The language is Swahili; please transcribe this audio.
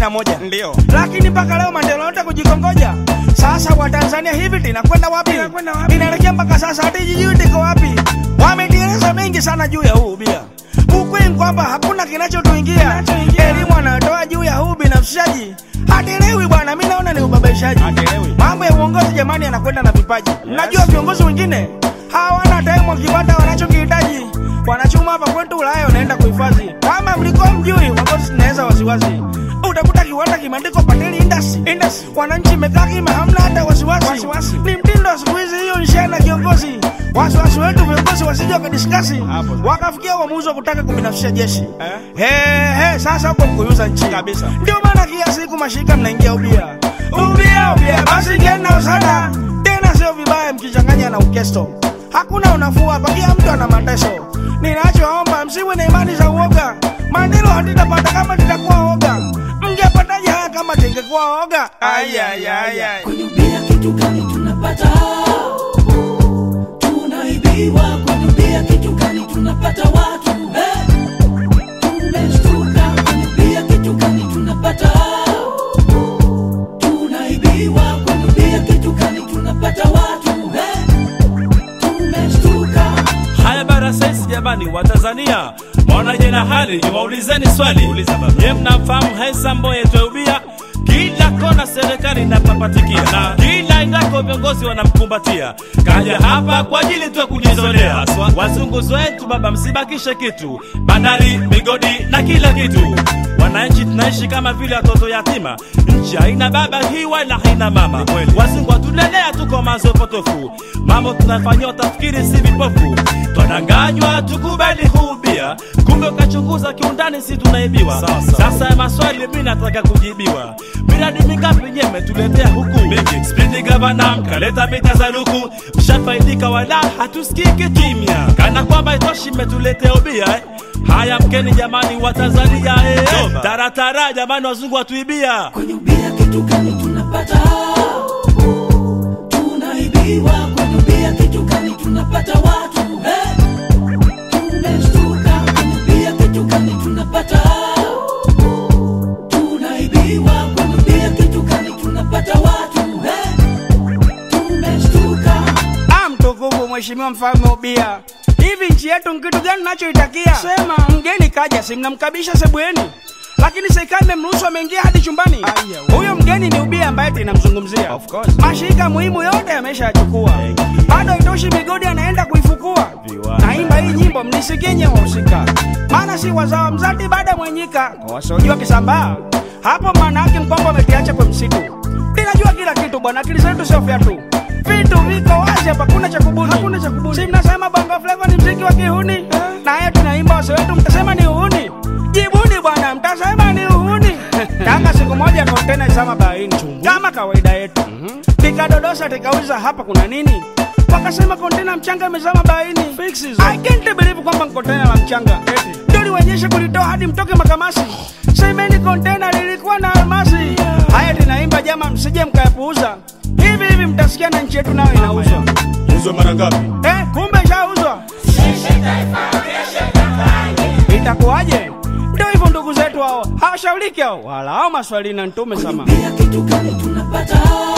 na moja Ndio. lakini mpaka leo maendeleo yote kujikongoja. Sasa Watanzania hivi tinakwenda wapi? Inakwenda wapi? Inaelekea mpaka sasa hata jijui tiko wapi? Wametieleza mengi sana juu ya huu ubia. Ukweli ni kwamba hakuna kinachotuingia. Elimu anatoa juu ya huu binafsishaji hatielewi bwana, mi naona ni ubabaishaji. Hatielewi. Mambo ya uongozi jamani, yanakwenda na vipaji. Mnajua viongozi wengine hawana time wakipata wanachokihitaji wanachuma hapa kwetu Ulaya, wanaenda kuhifadhi. Kama mlikuwa mjui, wagosi tunaweza wasiwasi utakuta kiwanda kimeandikwa Pateli Industry. Industry. Wananchi imekaa kima, hamna hata wasiwasi. Wasiwasi. Ni mtindo wa siku hizi, hiyo nishia na kiongozi. Wasiwasi wetu viongozi wasije wakadiskasi Hapo. wakafikia uamuzi wa kutaka kubinafsisha jeshi Eh? He, he, sasa huko mkuyuza nchi Kabisa. Ndio maana kila siku mashirika mnaingia ubia ubia ubia, basi ingieni na usada tena, sio vibaya mkichanganya na ukesto. Hakuna unafuu hapa, kila mtu ana mateso. Ninachoomba msiwe na imani za uoga, maendeleo hatutapata kama tutakuwa oga. Mngepataje haya kama tungekuwa oga? Ay, ay, ay, ay. Kwenye ubia kitu gani tunapata? Tunaibiwa kwenye ubia kitu gani tunapata watu? Eh, Tumeshtuka kwenye ubia kitu gani tunapata? Tunaibiwa kwenye ubia kitu gani tunapata watu? Eh, Tumeshtuka Haya bara saizi jamani wa Tanzania Mwaonaje na hali niwaulizeni swali Ye mnamfahamu Haisa Mboye Tweubia kila kona serikali inapapatikia na kila indako viongozi wanamkumbatia kaja hapa kwa ajili tu ya kujizolea wazunguzi wetu baba msibakishe kitu bandari migodi na kila kitu wananchi tunaishi kama vile watoto yatima nchi haina baba hii wala haina mama wazungu watulelea tuko mazo potofu mambo tunafanyia utafikiri si vipofu twadanganywa tukubali huubia kumbe ukachunguza kiundani si tunaibiwa sasa ya maswali mi nataka kujibiwa miradi mingapi nye metuletea huku spindi gavana mkaleta mita za luku mshafaidika wala hatusikii kimya kana kwamba itoshi mmetuletea ubia eh? haya mkeni jamani wa tanzania eh? taratara jamani wazungu watuibia kwenye ubia kitu gani tunapata? Tunaibiwa kwenye ubia kitu gani tunapata watu? Eh, Tumeshtuka kwenye ubia kitu gani tunapata? Tunaibiwa kwenye ubia kitu gani tunapata watu? Eh, Tumeshtuka Ah, mtukufu mheshimiwa mfalme ubia, hivi nchi yetu ni kitu gani nachoitakia? Sema mgeni kaja, si mnamkabisha sebweni, lakini serikali imemruhusu ameingia hadi chumbani. Huyo mgeni ni ubia ambaye tunamzungumzia. Of course. Mashirika muhimu yote yameshayachukua, bado itoshi, migodi anaenda kuifukua. Viwanda. Naimba hii nyimbo mnisikie nye wahusika, maana si wazawa mzati baada mwenyika wasiojua kisambaa hapo, maana yake mkwamba amekiacha kwa msitu. Ninajua kila kitu bwana, akili zetu sio fyatu, vitu viko wazi hapa, kuna cha kubuni, hakuna cha kubuni. Si mnasema bongo flava ni mziki wa kihuni, naye tunaimba wase wetu, mtasema ni uhuni. Jibuni bwana, mtasema ni uhuni. Tanga siku moja kontena isama baharini kama kawaida yetu, tikadodosa tikauliza hapa kuna nini wakasema kontena mchanga imezama baharini. I can't believe kwamba ni kontena la mchanga ndio liwenyeshe kulitoa hadi mtoke makamasi. Semeni kontena lilikuwa na almasi. Haya tunaimba jama, msije mkayapuuza. Hivi hivi mtasikia na nchi yetu nayo inauzwa. uzwe mara ngapi Eh, kumbe ishauzwa. Itakuwaje? Ndio hivyo ndugu zetu hao hawashauriki hao, wala hao maswali na ntume sama. ubia kitu gani tunapata?